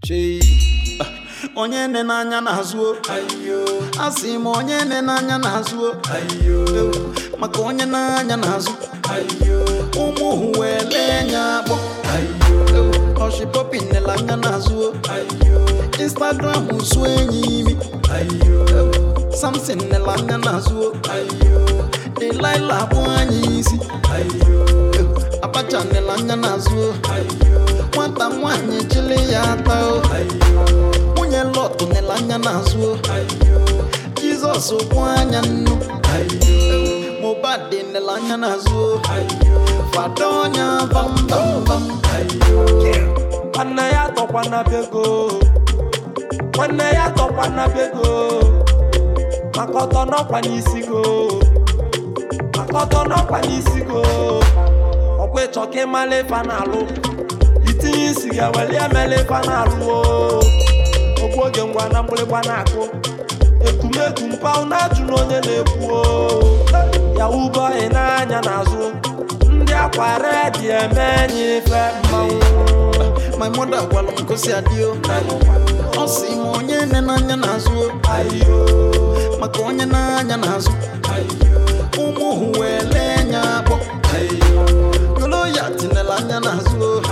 chei onye nne n'anya na-azụ o. asị m onye nne n'anya na-azụ o. Ewu, maka onye n'anya na-azụ ụmụ hụ wee lee nya akpọ Ewu, ọshịpọpi nela anya na-azụ o. instagram su enyi imi Ewu, samson nela anya na-azụ o. delilah bụ anyị isi Ewu, abacha nela anya na-azụ o. nwata nwanyị chili ya ata o nwunye lọtụ nela anya na-azụ o. jizọs kwụ anya nnu mobad nela anya na-azụ o. fada ọnya bambambam nwanne ya tọkwana bego nwanne ya tọkwana bego maka ọtọ n'ọkwa n'isi go maka ọtọ n'ọkwa n'isi go ọkwa ịchọ ka ịmala ife na-alụ itinye isi ga weli emela ife na-alụ o ogbu oge ngwa na mgbịrịgba na-akụ ekumekwu mpaụ na-ajụ na onye na-ekwu o yahu bọyị n'anya n'azụ ndị akwa redi eme enyi ife mmanwụ my mother gwara m gosi adịo ọ sị m onye nne n'anya na-azụ o. ayo maka onye n'anya na-azụ ụmụ hụ wee lee nya akpọ golo ya tinela anya na-azụ o.